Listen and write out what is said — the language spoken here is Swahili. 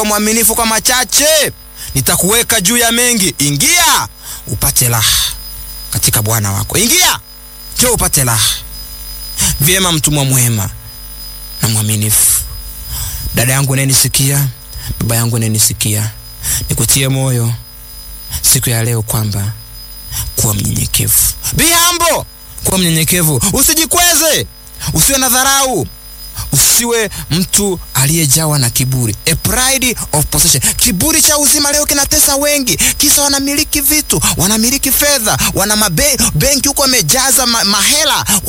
mwaminifu kwa machache, nitakuweka juu ya mengi. Ingia upate raha katika Bwana wako. Ingia njoo upate raha. Vyema, mtumwa mwema na mwaminifu. Dada yangu unayenisikia, baba yangu unayenisikia, nikutie moyo siku ya leo kwamba kuwa mnyenyekevu. Be humble, kuwa mnyenyekevu, usijikweze, usiwe na dharau, usiwe mtu aliyejawa na kiburi, a pride of possession. Kiburi cha uzima leo kinatesa wengi, kisa wanamiliki vitu, wanamiliki fedha, wana mabenki huko wamejaza ma, mahela